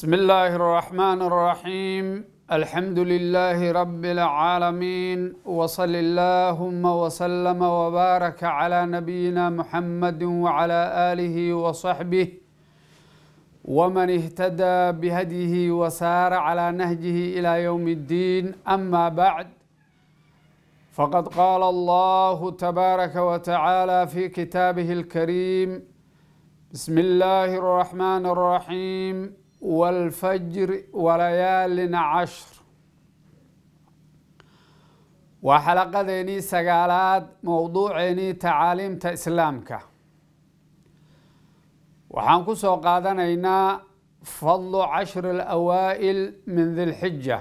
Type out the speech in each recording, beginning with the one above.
بسم الله الرحمن الرحيم الحمد لله رب العالمين وصل اللهم وسلم وبارك على نبينا محمد وعلى آله وصحبه ومن اهتدى بهديه وسار على نهجه إلى يوم الدين أما بعد فقد قال الله تبارك وتعالى في كتابه الكريم بسم الله الرحمن الرحيم والفجر وليال عشر waa xalaqadeennii sagaalaad mowduuceennii tacaaliimta islaamka waxaan ku soo qaadanaynaa fadlu cashri alawaa'il min dilxija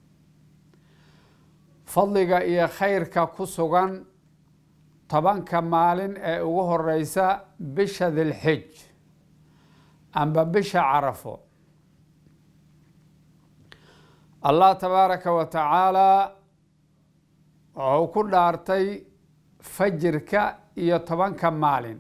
fadliga iyo khayrka ku sugan tobanka maalin ee ugu horeysa bisha dilxij amba bisha carafo allah tabaaraka wa tacaalaa wuxuu ku dhaartay fajirka iyo tobanka maalin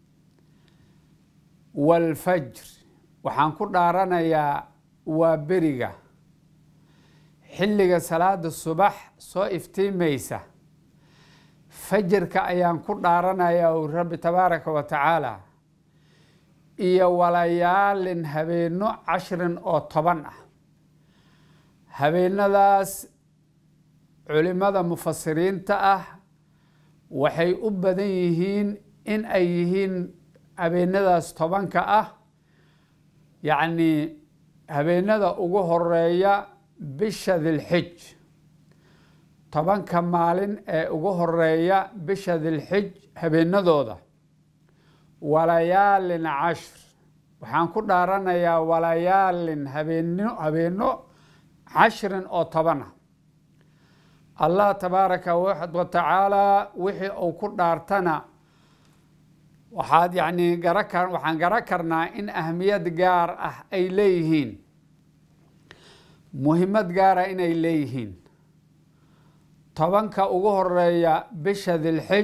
waalfajr waxaan ku dhaaranayaa waa beriga xilliga salaada subax soo iftiimaysa fajirka ayaan ku dhaaranayaa u rabbi tabaaraka wa tacaala iyo walayaalin habeenno cashrin oo toban ah habeenadaas culimada mufasiriinta ah waxay u badan yihiin in ay yihiin habeenadaas tobanka ah yacni habeenada ugu horeeya bisha dilxij tobanka maalin ee ugu horeeya bisha dilxij habeenadooda walayaalin cashr waxaan ku dhaaranayaa walayaalin habeeno habeenno cashrin oo toban ah allah tabaaraka wa tacaalaa wixii uu ku dhaartana waxaad yacni gara ka waxaan gara karnaa in ahmiyad gaar ah ay leeyihiin muhimmad gaara inay leeyihiin tobanka ugu horeeya bisha dilxij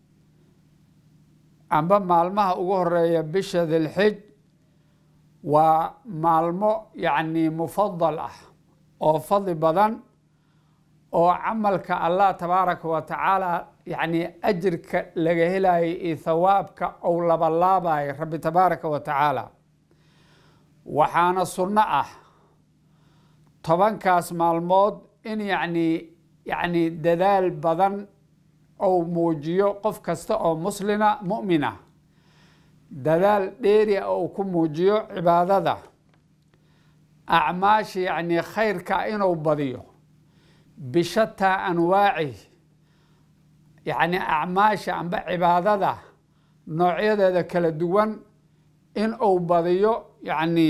amba maalmaha ugu horeeya bisha dilxij waa maalmo yacni mufadal ah oo fadli badan oo camalka allah tabaaraka wa tacaala yacni ajirka laga helayo iyo thawaabka ou labalaabayo rabbi tabaaraka wa tacaala waxaana sunno ah tobankaas maalmood in yacni yacni dadaal badan ou muujiyo qof kasta oo muslina mu'mina dadaal dheeri a ou ku muujiyo cibaadada acmaasha yacni khayrka inuu badiyo bishataa anwaacih yacni acmaasha amba cibaadada noocyadeeda kala duwan in uu badiyo yacni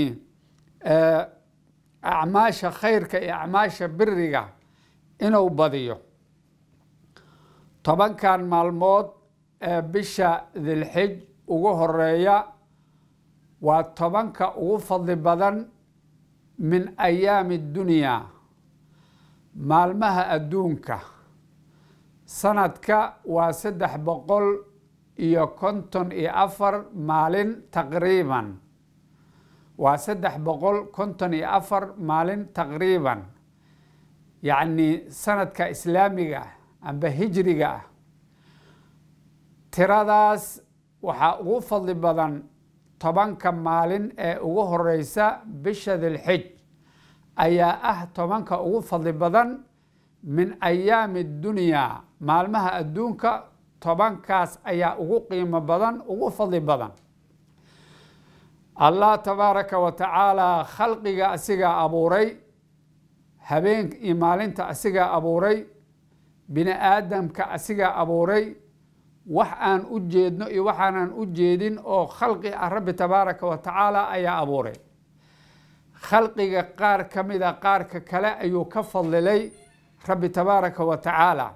acmaasha khayrka iyo acmaasha biriga inuu badiyo tobankan maalmood ee bisha dilxij ugu horeeya waa tobanka ugu fadli badan min ayaami dunyaa maalmaha adduunka sanadka waa saddex boqol iyo konton iyo afar maalin taqriiban waa saddex boqol konton iyo afar maalin taqriiban yacni sanadka islaamiga ah amba hijriga ah tiradaas waxaa ugu fadli badan tobanka maalin ee ugu horeysa bisha dilxij ayaa ah tobanka ugu fadli badan min ayaami dunyaa maalmaha adduunka tobankaas ayaa ugu qiimo badan ugu fadli badan allah tabaaraka wa tacaalaa khalqiga asigaa abuuray habeen iyo maalinta asigaa abuuray bini aadamka asigaa abuuray wax aan u jeedno iyo waxaanan u jeedin oo khalqi ah rabbi tabaaraka wa tacaala ayaa abuuray khalqiga qaar ka mida qaarka kale ayuu ka fadlilay rabbi tabaaraka wa tacaala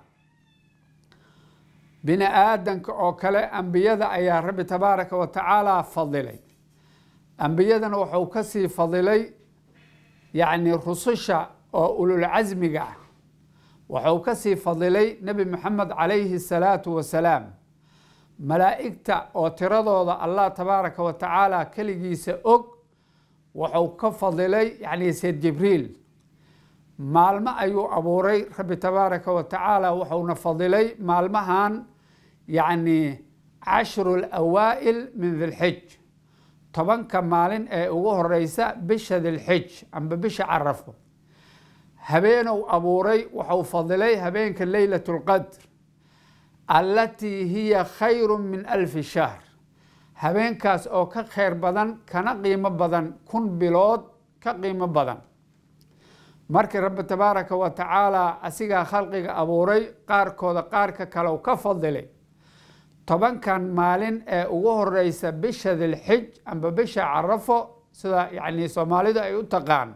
bini aadamka oo kale ambiyada ayaa rabbi tabaaraka wa tacaala fadilay ambiyadana wuxuu ka sii fadilay yacni rususha oo ululcasmiga ah wuxuu ka sii fadilay nebi moxamed calayhi salaatu wasalaam malaa'igta oo tiradooda allah tabaaraka wa tacaala keligiisa og wuxuu ka fadilay yani sayd jibriil maalmo ayuu abuuray rabbi tabaaraka wa tacaala wuxuuna fadilay maalmahan yacni cashru lawaa'il min dilxij tobanka maalin ee ugu horeysa bisha dilxij amba bisha carafo habeenuu abuuray wuxuu fadilay habeenka leylat lqadr allatii hiya khayru min alfi shahr habeenkaas oo ka khayr badan kana qiimo badan kun bilood ka qiimo badan markii rabbi tabaaraka wa tacaala asigaa khalqiga abuuray qaarkooda qaarka kale u ka fadilay tobankan maalin ee ugu horeysa bisha dilxij amba bisha carafo sida yani soomaalidu ay u taqaan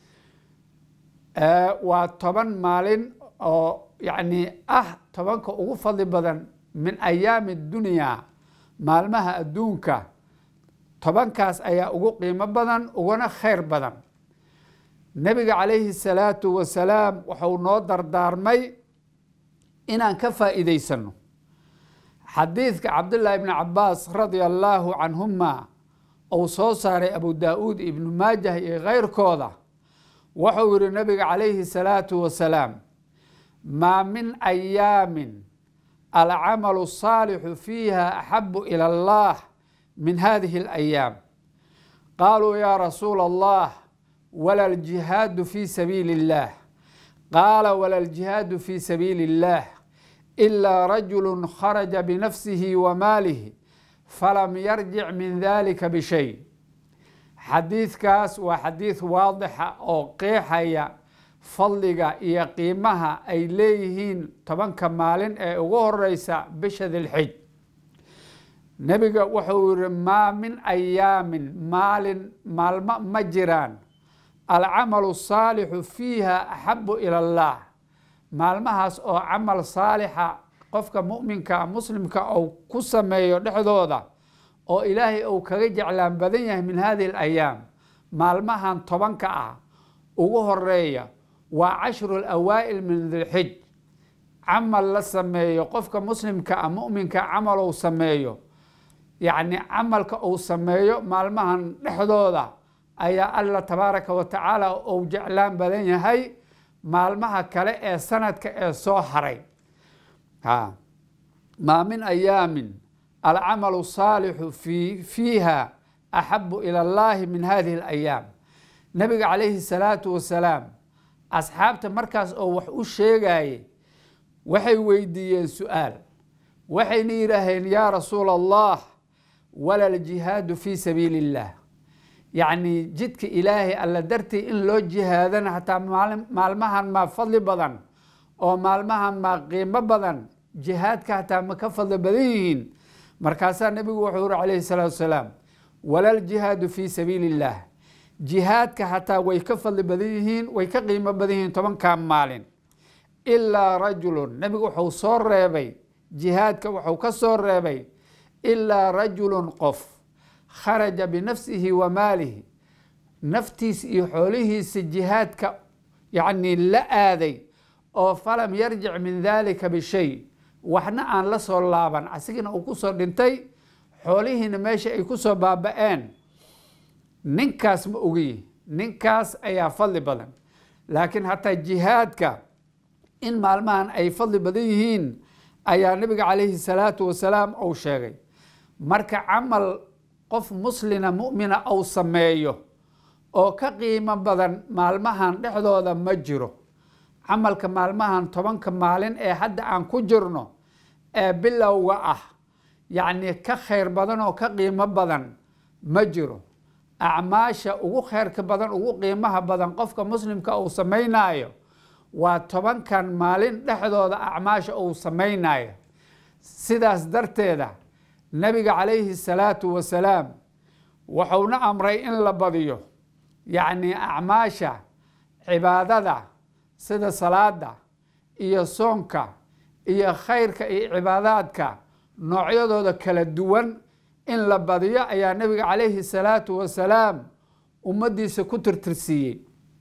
waa toban maalin oo yani ah tobanka ugu fadli badan min ayaami dunya maalmaha adduunka tobankaas ayaa ugu qiimo badan uguna khayr badan nebiga calayhi salaatu wasalaam wuxuu noo dardaarmay inaan ka faa'iidaysano xadiidka cabdullaahi ibni cabaas radia allaahu canhuma uu soo saaray abu daa-uud ibnu maajah iyo keyrkooda wuxuu yihi nabiga calayhi salaatu wasalaam maa min ayaamin alcamalu الصaalixu fiiha axabu ilى اllah min hadihi اlayaam qaaluu ya rasuula allah wala ljihaadu fi sabiili اllah qaala wala ljihaadu fi sabiili اllah ilaa rajulu kharaja binafsihi wa maalihi falam yarjic min dalika bishay xadiidkaas waa xadiid waadixa oo qeexaya fadliga iyo qiimaha ay leeyihiin tobanka maalin ee ugu horeysa bisha dilxij nebiga wuxuu yihi maa min ayaamin maalin maalmo ma jiraan alcamalu saalixu fiiha axabu ila allah maalmahaas oo camal saalixa qofka muminka muslimka uu ku sameeyo dhexdooda oo ilaahay uu kaga jeclaan badan yahay min hadihi alayaam maalmahan tobanka ah ugu horeeya waa cashru lawaa'il min dilxij camal la sameeyo qofka muslimka ah muminka camal uu sameeyo yacni camalka uu sameeyo maalmahan dhexdooda ayaa alla tabaaraka wa tacaala uu jeclaan badan yahay maalmaha kale ee sanadka ee soo haray maa min ayaamin alcamalu saalixu fiiha axabu ila allahi min hadihi alayaam nabiga calayhi salaatu wasalaam asxaabta markaas oo wax u sheegaye waxay weydiiyeen su-aal waxayna yidhaaheen yaa rasuula allah wala ljihaadu fi sabiili illah yacni jidka ilaahay alla dartii in loo jihaadana hataa maalmahan maa fadli badan oo maalmahan maa qiimo badan jihaadka hataa ma ka fadli badan yihiin markaasaa nebigu wuxuu uri calayhi salaatu wasalaam wala ljihaadu fi sabiili illah jihaadka hataa way ka fadli badan yihiin way ka qiimo badan yihiin tobankaa maalin ilaa rajulun nebigu wuxuu soo reebay jihaadka wuxuu ka soo reebay ilaa rajulun qof kharaja binafsihi wa maalihi naftiisa iyo xoolihiisa jihaadka yacni la aaday oo falam yarjic min dalika bishay waxna aan la soo laaban asigina uu ku soo dhintay xoolihiina meesha ay ku soo baaba-een ninkaas ma ogiyi ninkaas ayaa fadli badan laakiin hataa jihaadka in maalmahan ay fadli badan yihiin ayaa nabiga calayhi salaatu wasalaam uu sheegay marka camal qof muslina mu'mina uu sameeyo oo ka qiimo badan maalmahan dhexdooda ma jiro camalka maalmahan tobanka maalin ee hadda aan ku jirno ee bilowga ah yacni ka khayr badan oo ka qiimo badan ma jiro acmaasha ugu khayrka badan ugu qiimaha badan qofka muslimka uu samaynayo waa tobankan maalin dhexdooda acmaasha uu samaynayo sidaas darteeda nabiga calayhi salaatu wasalaam wuxuuna amray in la badiyo yacni acmaasha cibaadada sida salaada iyo soonka iyo khayrka iyo cibaadaadka noocyadooda kala duwan in la badiyo ayaa nabiga calayhi salaatu wasalaam ummaddiisa ku tirtirsiiyey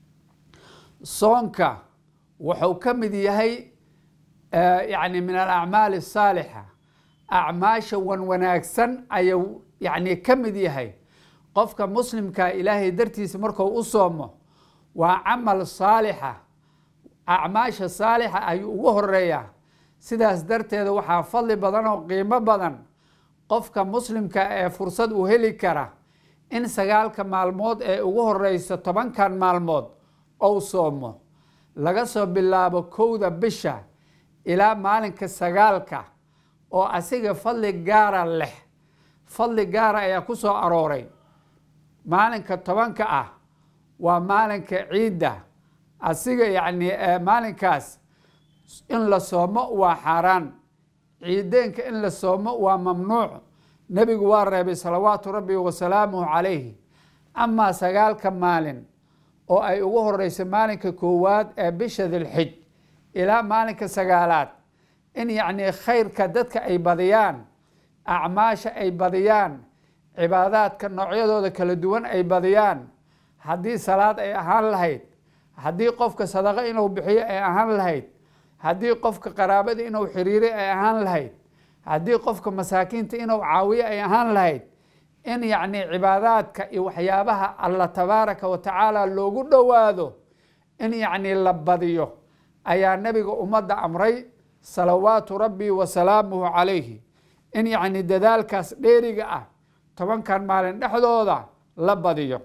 soonka wuxuu ka mid yahay yani min alacmaali asaalixa acmaasha wan wanaagsan ayuu yani ka mid yahay qofka muslimkaa ilaahay dartiisa markuu u soomo waa camal saalixa acmaasha saalixa ayuu ugu horeeyaa sidaas darteeda waxaa fadli badan oo qiimo badan qofka muslimka ee fursad u heli kara in sagaalka maalmood ee ugu horeysa tobankan maalmood ou soomo laga soo bilaabo kowda bisha ilaa maalinka sagaalka oo asiga fadli gaara leh fadli gaara ayaa ku soo arooray maalinka tobanka ah waa maalinka ciidda asiga yacni maalinkaas in la soomo waa xaaraan ciideenka in la soomo waa mamnuuc nebigu waa reebay salawaatu rabbi wasalaamuhu calayhi amaa sagaalka maalin oo ay ugu horeyso maalinka koowaad ee bisha dilxij ilaa maalinka sagaalaad in yacni khayrka dadka ay badiyaan acmaasha ay badiyaan cibaadaadka noocyadooda kala duwan ay badiyaan haddii salaad ay ahaan lahayd haddii qofka sadaqo inuu bixiyo ay ahaan lahayd haddii qofka qaraabada inuu xiriiro ay ahaan lahayd haddii qofka masaakiinta inuu caawiyo ay ahaan lahayd in yacni cibaadaadka iyo waxyaabaha alla tabaaraka wa tacaala loogu dhowaado in yacni la badiyo ayaa nebiga ummadda amray salawaatu rabbi wa salaamuhu calayhi in yacni dadaalkaas dheeriga ah tobankan maalin dhexdooda la badiyo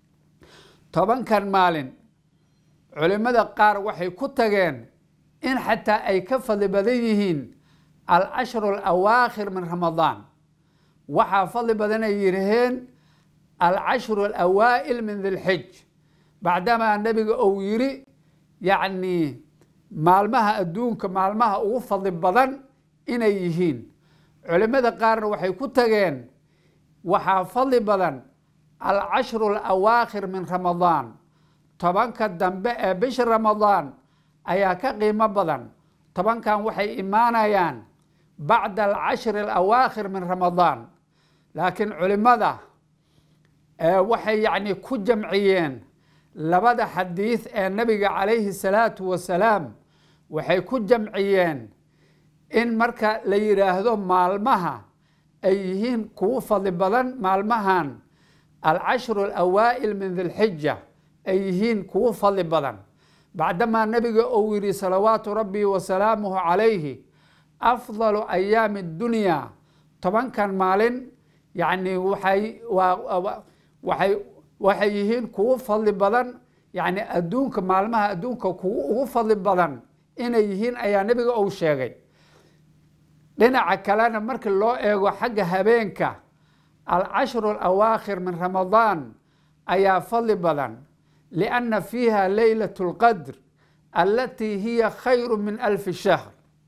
tobankan maalin culimmada qaar waxay ku tageen in xataa ay ka fadli badan yihiin alcashru alawaakhir min ramadaan waxaa fadli badan ay yidhaheen alcashru alawaa'il min dilxij bacdamaa nebiga uu yidhi yacni maalmaha adduunka maalmaha ugu fadli badan inay yihiin culimmada qaarna waxay ku tageen waxaa fadli badan alcashru alawaakhir min ramadaan tobanka dambe ee bisha ramadaan ayaa ka qiimo badan tobankan waxay imaanayaan bacda alcashri alawaakhir min ramadaan laakiin culimmada waxay yacni ku jamciyeen labada xadiid ee nabiga calayhi salaatu wasalaam waxay ku jamciyeen in marka la yidhaahdo maalmaha ay yihiin kugu fadli badan maalmahan alcashru alawaa'il min dilxija ay yihiin kugu fadli badan bacdamaa nebiga uu yidhi salawaatu rabbi wa salaamuhu calayhi afdalu ayaami اdunyaa tobankan maalin yacni waxay waay waxay yihiin kugu fadli badan yacni adduunka maalmaha adduunka kugu ugu fadli badan inay yihiin ayaa nebiga uu sheegay dhinaca kalena marka loo eego xagga habeenka alcashru alawaakhir min ramadaan ayaa fadli badan lianna fiiha leylat اlqadr alatii hiya khayru min alfi shahr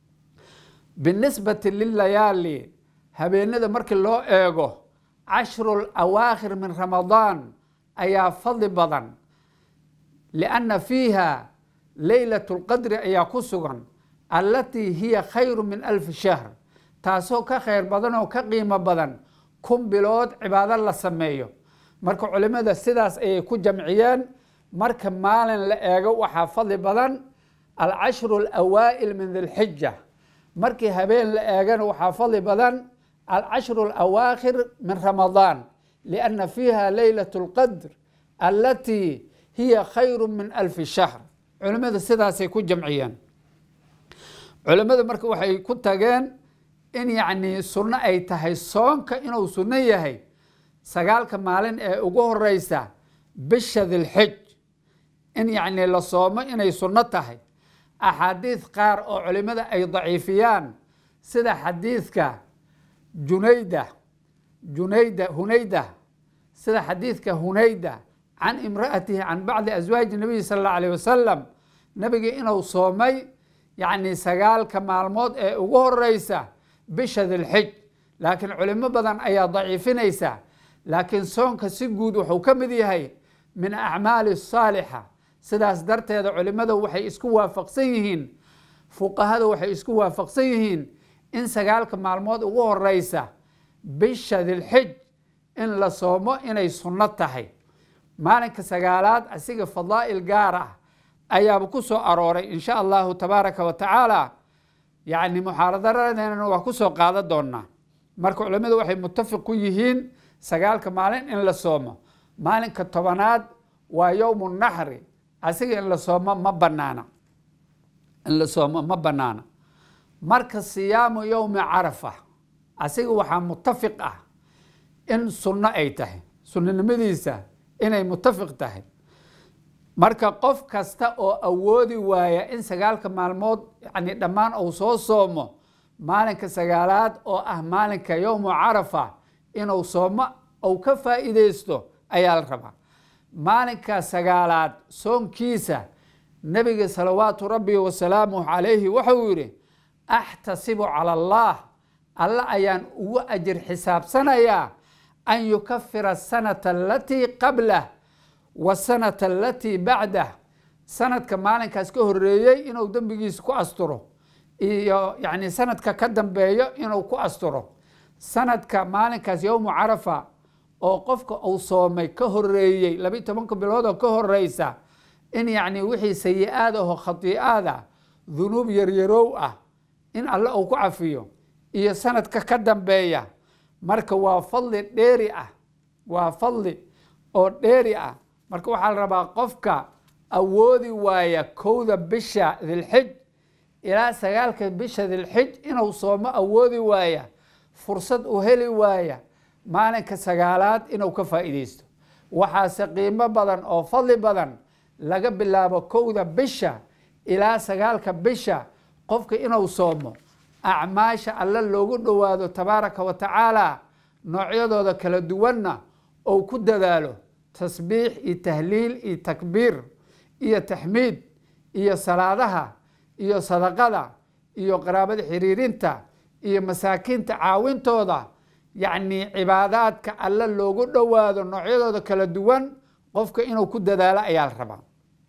binisbati lilayaali habeenada markii loo eego cashru awaakhir min ramadaan ayaa fadli badan lianna fiiha leylat اlqadri ayaa ku sugan allatii hiya khayru min alfi shahr taasoo ka khayr badan oo ka qiimo badan kun bilood cibaado la sameeyo marka culimada sidaas ayay ku jamciyeen marka maalin la eego waxaa fadli badan alcashru alawaa'il min dilxija markii habeen la eegana waxaa fadli badan alcashru alawaakhir min ramadaan lianna fiiha leylat اlqadr allatii hiya khayru min alfi shahr culimada sidaasay ku jamciyeen culimmada marka waxay ku tageen in yacni sunno ay tahay soonka inuu sunno yahay sagaalka maalin ee ugu horeysa bisha dilxij in yacni la soomo inay sunno tahay axaadiid qaar oo culimmada ay daciifiyaan sida xadiidka junayda junayda hunayda sida xadiidka hunayda can imra'atihi can bacdi aswaaji nabiyi sala allahu alayh wasalam nabiga inuu soomay yacni sagaalka maalmood ee ugu horeysa bisha dilxij laakiin culimo badan ayaa daciifinaysa laakiin soonka si guud wuxuu ka mid yahay min acmaali saalixa sidaas darteeda culimada waxay isku waafaqsan yihiin fuqahada waxay isku waafaqsan yihiin in sagaalka maalmood ugu horeysa bisha dilxij in la soomo inay sunno tahay maalinka sagaalaad asiga fadaa'il gaar ah ayaaba ku soo arooray in sha allahu tabaaraka wa tacaala yacni muxaaradaradeenana waa ku soo qaadan doonaa marka culimmadu waxay mutafiq ku yihiin sagaalka maalin in la soomo maalinka tobanaad waa yowmu naxri asiga in la soomo ma banaana in la soomo ma banaana marka siyaamu yowmi carafa asiga waxaa mutafiq ah in sunno ay tahay sunnanimadiisa inay mutafiq tahay marka qof kasta oo awoodi waaya in sagaalka maalmood yani dhammaan uu soo soomo maalinka sagaalaad oo ah maalinka yowmu carafa inuu soomo uu ka faa'iideysto ayaa la rabaa maalinka sagaalaad soonkiisa nebiga salawaatu rabbi wasalaamuh calayhi wuxuu yidhi axtasibu cala allah alle ayaan ugu ajir xisaabsanayaa an yukafira asanata alatii qablah wasanata alatii bacdah sanadka maalinkaas ka horeeyey inuu dembigiisa ku asturo iyo yani sanadka ka dambeeyo inuu ku asturo sanadka maalinkaas yowmu carafa oo qofka uu soomay ka horeeyey labi tobanka bilood oo ka horeysa in yani wixii sayi-aad aho khatii'aada dunuub yaryarow ah in alle uu ku cafiyo iyo sanadka ka dambeeya marka waa fadli dheeri ah waa fadli oo dheeri ah marka waxaa la rabaa qofka awoodi waaya kowda bisha dilxij ilaa sagaalka bisha dilxij inuu soomo awoodi waaya fursad u heli waaya maalinka sagaalaad inuu ka faa'iideysto waxaase qiimo badan oo fadli badan laga bilaabo kowda bisha ilaa sagaalka bisha qofka inuu soomo acmaasha alle loogu dhowaado tabaaraka wa tacaala noocyadooda kala duwanna ou ku dadaalo tasbiix iyo tahliil iyo takbiir iyo taxmiid iyo salaadaha iyo sadaqada iyo qaraabada xiriirinta iyo masaakiinta caawintooda yacni cibaadaadka alle loogu dhowaado noocyadooda kala duwan qofka inuu ku dadaalo ayaa la rabaa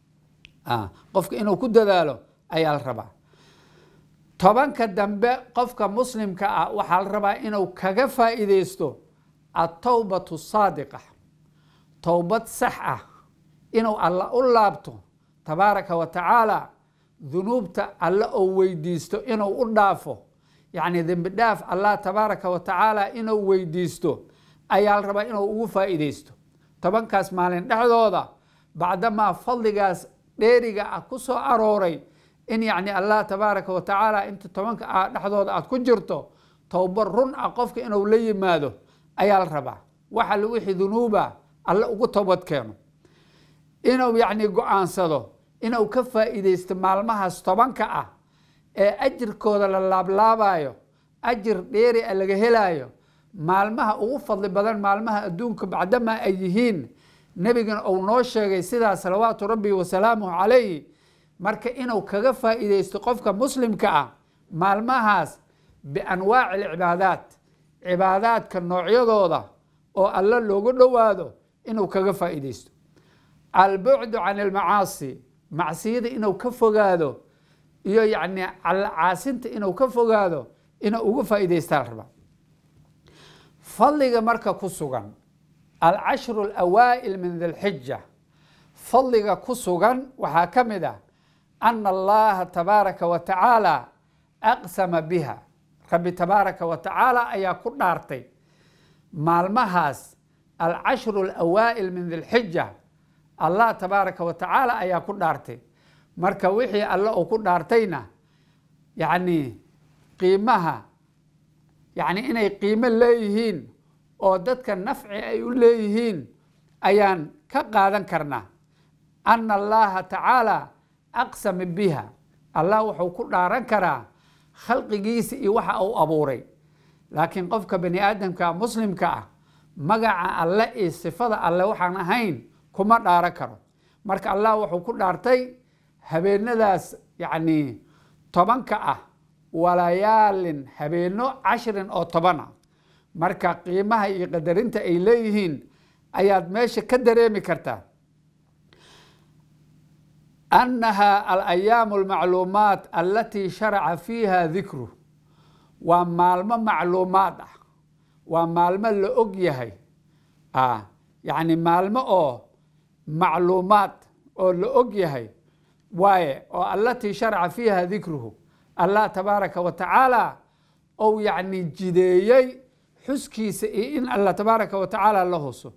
qofka inuu ku dadaalo ayaa la rabaa tobanka dambe qofka muslimka ah waxaa la rabaa inuu kaga faa'iideysto atowbatu saadiqa towbad sax ah inuu alla u laabto tabaaraka wa tacaala dunuubta alle oo weydiisto inuu u dhaafo yacni dembi dhaaf allah tabaaraka wa tacaala inuu weydiisto ayaa la rabaa inuu ugu faa'iideysto tobankaas maalin dhexdooda bacdamaa fadligaas dheeriga ah ku soo arooray in yacni allah tabaaraka wa tacaala inta tobanka ah dhexdooda aad ku jirto towba run ah qofka inuu la yimaado ayaa la rabaa waxa la wixii dunuuba alle ugu toobad keeno inuu yacni go-aansado inuu ka faa'iideysto maalmahaas tobanka ah ee ajirkooda la laablaabayo ajir dheeri a laga helaayo maalmaha ugu fadli badan maalmaha adduunka bacdamaa ay yihiin nebigana uu noo sheegay sidaa salawaatu rabbi wasalaamuhu calayhi marka inuu kaga faa'iideysto qofka muslimka ah maalmahaas bianwaaci alcibaadaat cibaadaadka noocyadooda oo alle loogu dhowaado inuu kaga faa'iideysto albucdu can almacaasi macsiyada inuu ka fogaado iyo yacni caasinta inuu ka fogaado inuu uga faa'iideystaa la rabaa fadliga marka ku sugan alcashru alawaa'il min dilxija fadliga ku sugan waxaa ka mid ah ana allaha tabaaraka wa tacaala aqsama biha rabbi tabaaraka wa tacaala ayaa ku dhaartay maalmahaas alcashru alawaa'il min dilxija allah tabaaraka wa tacaala ayaa ku dhaartay marka wixii alle uu ku dhaartayna yacni qiimaha yacni inay qiimo leeyihiin oo dadka nafci ay u leeyihiin ayaan ka qaadan karnaa ana allaha tacaala aqsama biha allah wuxuu ku dhaaran karaa khalqigiisa iyo waxa uu abuuray laakiin qofka bani aadamka muslimka ah magaca alle iyo sifada alle waxaan ahayn kuma dhaaran karo marka allah wuxuu ku dhaartay habeenadaas yacni tobanka ah walayaalin habeeno cashrin oo toban ah marka qiimaha iyo qadarinta ay leeyihiin ayaad meesha ka dareemi kartaa annaha alayaamu almacluumaat alatii sharaca fiiha dikru waa maalmo macluumaad ah waa maalmo la og yahay yacni maalmo oo macluumaad oo la og yahay waaye oo alatii sharaca fiiha dikruhu allah tabaaraka wa tacaala ou yacni jideeyey xuskiisa iyo in allah tabaaraka wa tacaala la huso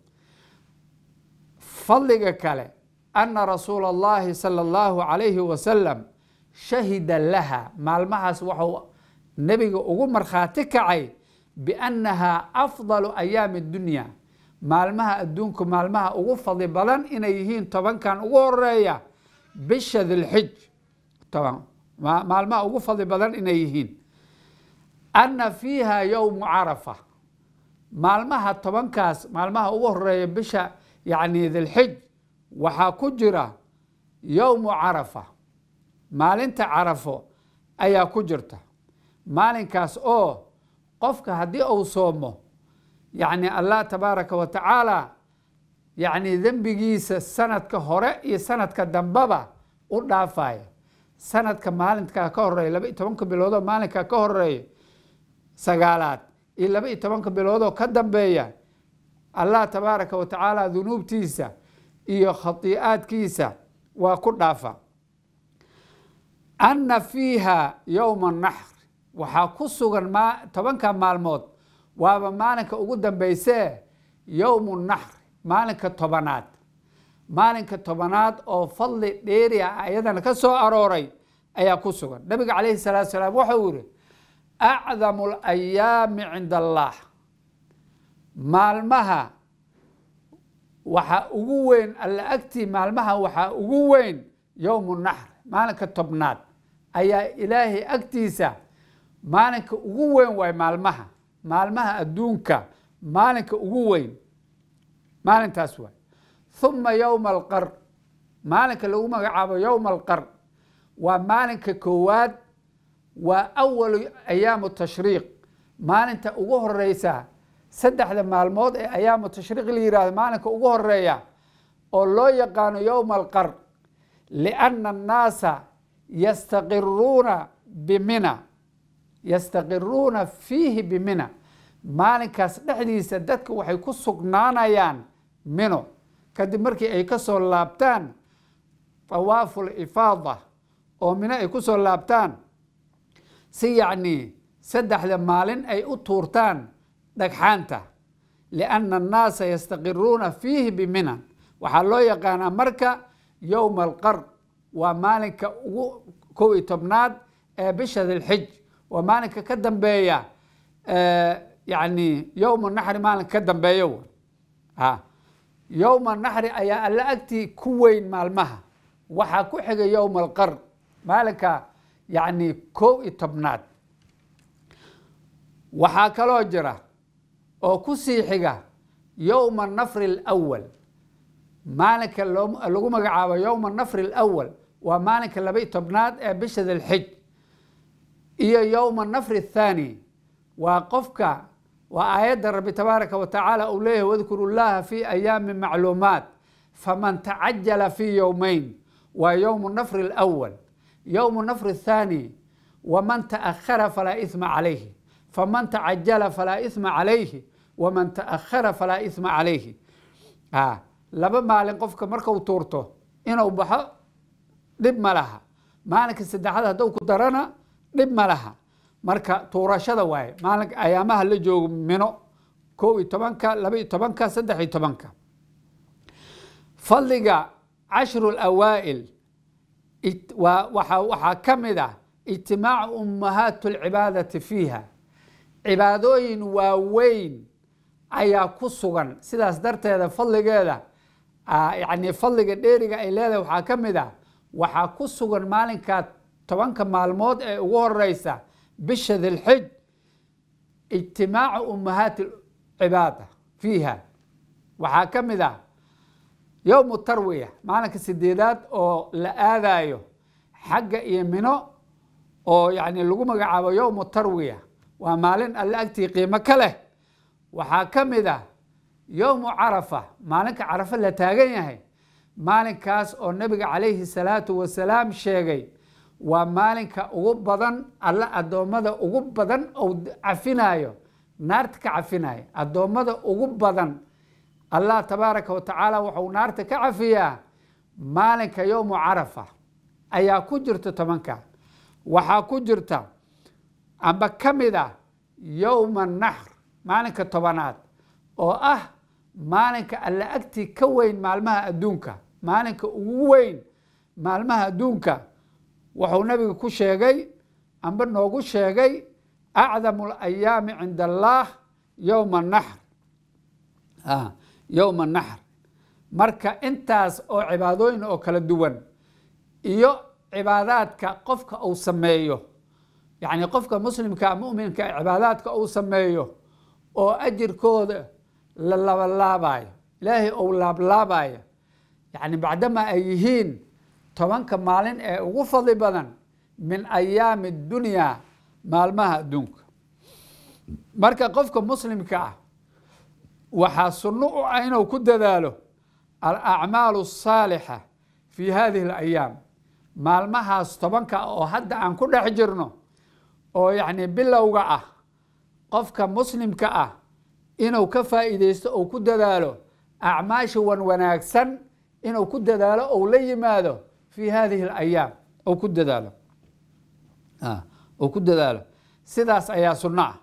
fadliga kale ana rasuula allahi sala allahu calayhi wasalam shahida laha maalmahaas waxuu nebiga ugu markhaati kacay biannahaa afdalu ayaami dunya maalmaha adduunku maalmaha ugu fadli badan inay yihiin tobankan ugu horeeya bisha dilxij toban maalmaha ugu fadli badan inay yihiin anna fiiha yowmu carafa maalmaha tobankaas maalmaha ugu horeeya bisha yacni dilxij waxaa ku jira yowmu carafa maalinta carafo ayaa ku jirta maalinkaas oo qofka haddii uu soomo yacni allah tabaaraka wa tacaala yacni dembigiisa sanadka hore iyo sanadka dambaba u dhaafaya sanadka maalinkaa ka horeeya laba iyo tobanka biloodoo maalinkaa ka horeeya sagaalaad iyo laba iyo tobanka biloodoo ka dambeeya allah tabaaraka wa tacaala dunuubtiisa iyo khatii'aadkiisa waa ku dhaafa anna fiiha yowma naxr waxaa ku sugan tobanka maalmood waaba maalinka ugu dambeysee yowmu naxr maalinka tobanaad maalinka tobanaad oo fadli dheeri ah ayadana ka soo arooray ayaa ku sugan nabiga calayhi salaatu salaam waxau yihi acdamu alayaami cinda allah maalmaha waxaa ugu weyn alla agtii maalmaha waxaa ugu weyn yowmu naxr maalinka tobnaad ayaa ilaahay agtiisa maalinka ugu weyn waay maalmaha maalmaha adduunka maalinka ugu weyn maalintaas waay uma yowma alqar maalinka lagu magacaabo yowma alqar waa maalinka koowaad waa awalu ayaamu tashriiq maalinta ugu horeysa saddexda maalmood ee ayaamu tashriiq la yihahdo maalinka ugu horeeya oo loo yaqaano yowma alqar lianna annaasa yastaqiruuna bimina yastaqiruuna fiihi bimina maalinkaas dhexdiisa dadka waxay ku sugnaanayaan mino kadib markii ay ka soo laabtaan tawaafu lifaada oo mino ay ku soo laabtaan si yacni saddexda maalin ay u tuurtaan dhagxaanta lianna annaasa yastaqiruuna fiihi biminan waxaa loo yaqaanaa marka yowma alqar waa maalinka ugu kow iyo tobnaad ee bisha dilxij waa maalinka ka dambeeya yani yowma naxri maalinka ka dambeeyo a yowma naxri ayaa alla agtii ku weyn maalmaha waxaa ku xiga yowma alqar maalinka yani kow iyo tobnaad waxaa kaloo jira oo ku sii xiga yowma nafri alawal maalinka lagu magacaabo yowma nafri alawal waa maalinka laba iyo tobnaad ee bisha dilxij iyo yowma nafri athaani waa qofka waa aayadda rabbi tabaaraka wa tacaala uu leeyahay wadkuru llaha fi ayaami macluumaat faman tacajala fi yowmeyn waa yowmu nafri alawal yowmu nafri athaani waman taأkhara falaa isma calayhi faman tacajala falaa isma calayhi waman taأkhara falaa isma calayhi laba maalin qofka markau tuurto inuu baxo dhib ma laha maalinka saddexaad hadduu ku darana dhib ma laha marka tuurashada waaye maalinka ayaamaha la joogo mino kow iyo tobanka laba iyo tobanka saddex iyo tobanka fadliga cashru اlawaa'il waxaa ka mid ah ijtimaacu ummahaat اlcibaadati fiiha cibaadooyin waaweyn ayaa ku sugan sidaas darteeda fadligeeda yani fadliga dheeriga ay leedahay waxaa ka mid ah waxaa ku sugan maalinkaa tobanka maalmood ee ugu horeysa bisha dilxij ijtimaacu ummahaati cibaada fiiha waxaa ka mid ah yowmu tarwiya maalinka sideedaad oo la aadayo xagga iyo mino oo yani lagu magacaabo yowmu tarwiya waa maalin alle agtii qiimo ka leh waxaa ka mid ah yowmu carafa maalinka carafa la taagan yahay maalinkaas oo nabiga calayhi salaatu wasalaam sheegay waa maalinka ugu badan alle addoommada ugu badan ou cafinayo naarta ka cafinayo addoommada ugu badan allah tabaaraka wa tacaala wuxuu naarta ka cafiyaa maalinka yowmu carafa ayaa ku jirta tobanka waxaa ku jirta amba ka mid ah yowma naxr maalinka tobanaad oo ah maalinka alla agtii ka weyn maalmaha adduunka maalinka ugu weyn maalmaha adduunka wuxuu nabiga ku sheegay amba noogu sheegay acdamu alayaami cinda allaah yowma naxr yowma naxr marka intaas oo cibaadooyin oo kala duwan iyo cibaadaadka qofka uu sameeyo yacni qofka muslimka muminka cibaadaadka uu sameeyo oo ajirkooda la labalaabayo ilaahay ou laablaabayo yacni bacdama ay yihiin tobanka maalin ee ugu fadli badan min ayaami dunyaa maalmaha adduunka marka qofka muslimka ah waxaa sunno u ah inuu ku dadaalo alacmaalu asaalixa fi hadihi alayaam maalmahaas tobanka oo hadda aan ku dhex jirno oo yacni bilowga ah qofka muslimka ah inuu ka faa'iideysto ou ku dadaalo acmaasha wan wanaagsan inuu ku dadaalo ou la yimaado fi hadihi alayaam ou ku dadaalo ou ku dadaalo sidaas ayaa sunno ah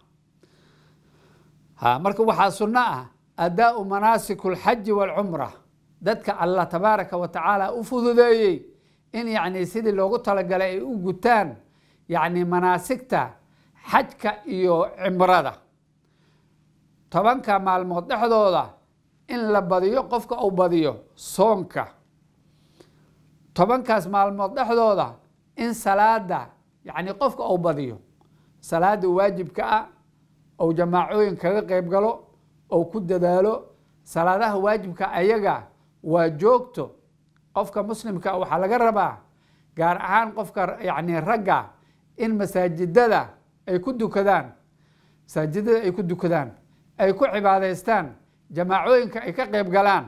ha marka waxaa sunno ah adaau manaasiku alxaji waalcumra dadka allah tabaaraka wa tacaala u fududeeyey in yacni sidii loogu talagalay ay u gutaan yacni manaasigta xajka iyo cimrada tobanka maalmood dhexdooda in la badiyo qofka uu badiyo soonka tobankaas maalmood dhexdooda in salaada yacni qofka uu badiyo salaada waajibka ah ou jamaacooyin kaga qeyb galo ou ku dadaalo salaadaha waajibka ayaga waa joogto qofka muslimka waxaa laga rabaa gaar ahaan qofka yacni ragga in masaajidada ay ku dukadaan masaajidada ay ku dukadaan ay ku cibaadaystaan jamaacooyinka ay ka qeyb galaan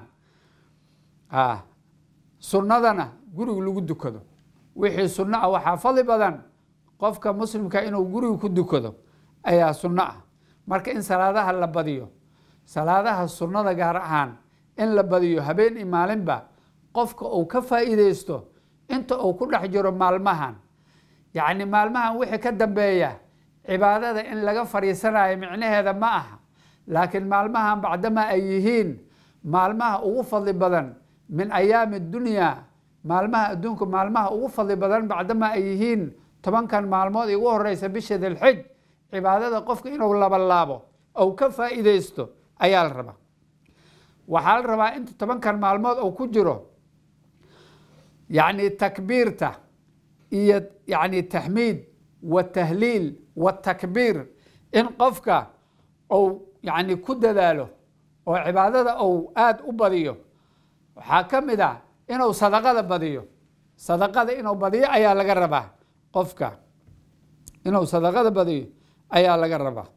sunnadana guriga lagu dukado wixii sunno ah waxaa fadli badan qofka muslimka inuu guriga ku dukado ayaa sunno ah marka in salaadaha la badiyo salaadaha sunnada gaar ahaan in la badiyo habeen iyo maalinba qofka uu ka faa'iideysto inta uu ku dhex jiro maalmahan yacni maalmahan wixii ka dambeeya cibaadada in laga fadhiisanayo micnaheeda ma aha laakiin maalmahan bacdama ay yihiin maalmaha ugu fadli badan min ayaami dunyaa maalmaha adduunka maalmaha ugu fadli badan bacdama ay yihiin tobankan maalmood ugu horeysa bisha dilxij cibaadada qofka inuu labalaabo ou ka faa'iideysto ayaa la rabaa waxaa la rabaa inta tobankan maalmood uu ku jiro yacni takbiirta iyo yacni taxmiid watahliil watakbiir in qofka uu yacni ku dadaalo oo cibaadada uu aada u badiyo waxaa ka mid ah inuu sadaqada badiyo sadaqada inuu badiyo ayaa laga rabaa qofka inuu sadaqada badiyo ayaa laga rabaa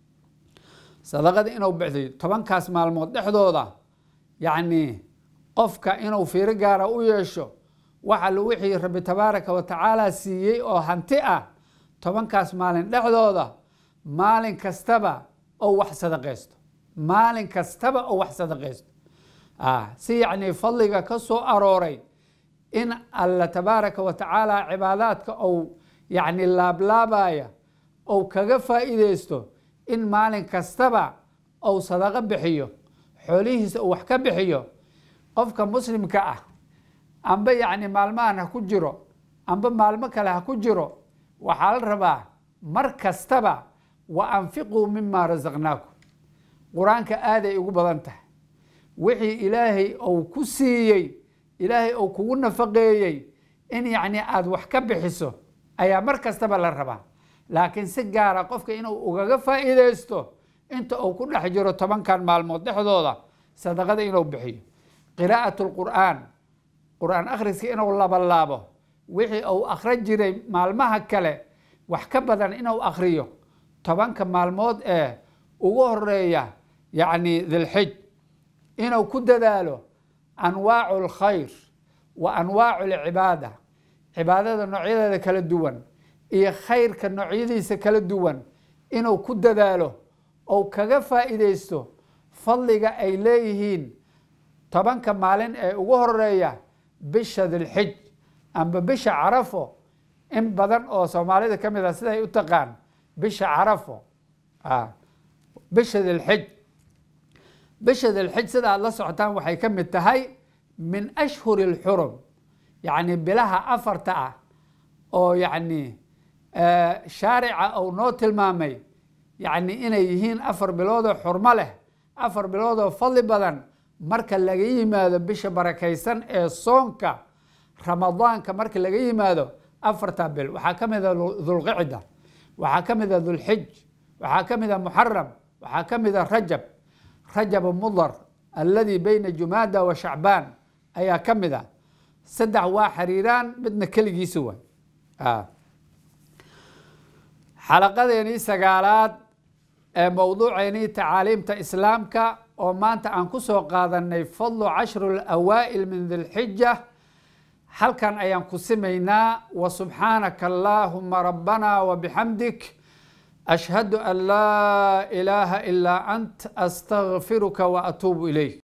sadaqada inuu bixiyo tobankaas maalmood dhexdooda yacni qofka inuu fiiro gaara u yeesho waxa lu wixii rabbi tabaaraka wa tacaala siiyey oo hanti ah tobankaas maalin dhexdooda maalin kastaba oo wax sadaqaysto maalin kastaba oo wax sadaqaysto si yacni fadliga ka soo arooray in alla tabaaraka wa tacaala cibaadaadka ou yacni laablaabaya ou kaga faa'iideysto in maalin kastaba ou sadaqo bixiyo xoolihiisa uu wax ka bixiyo qofka muslimka ah amba yacni maalmahan ha ku jiro amba maalmo kale ha ku jiro waxaa la rabaa mar kastaba wa anfiquu mima rasaqnaakum qur-aanka aaday ugu badan tahay wixii ilaahay ou ku siiyey ilaahay ou kugu nafaqeeyey in yacni aada wax ka bixiso ayaa mar kastaba la rabaa laakiin si gaara qofka inuu ugaga faa'iideysto inta uu ku dhex jiro tobankan maalmood dhexdooda sadaqada inuu bixiyo qiraa'at lqur'aan qur-aan akhriska inuu labalaabo wixii uu akhrin jiray maalmaha kale wax ka badan inuu akhriyo tobanka maalmood ee ugu horeeya yacni dilxij inuu ku dadaalo anwaacu alkhayr wa anwaacu alcibaada cibaadada noocyadeeda kala duwan iyo khayrka noocyadiisa kala duwan inuu ku dadaalo ou kaga faa'iideysto fadliga ay leeyihiin tobanka maalin ee ugu horeeya bisha dilxij amba bisha carafo in badan oo soomaalida ka mid ah siday u taqaan bisha carafo bisha dilxij bisha dilxij sida aad la socotaan waxay ka mid tahay min ashhuri lxurum yacni bilaha afarta ah oo yacni shaarica uu noo tilmaamay yacni inay yihiin afar biloodoo xurmo leh afar biloodoo fadli badan marka laga yimaado bisha barakaysan ee soonka ramadaanka marka laga yimaado afarta bil waxaa ka mid a dulqicda waxaa ka mid a dulxij waxaa ka mid a muxaram waxaa ka mid a rajab rajab mudar alladii bayna jumaada wa shacbaan ayaa ka mid a saddex waa xiriiraan midna keligiisa waay xalaqadeenii sagaalaad ee mowduuceennii tacaaliimta islaamka oo maanta aan ku soo qaadanay fadlu cashru alawaa'il min dilxija halkan ayaan ku simaynaa wa subxaanaka allaahuma rabbana wa bixamdik ashhadu an laa ilaaha ilaa ant astagfiruka wa atuubu ilayk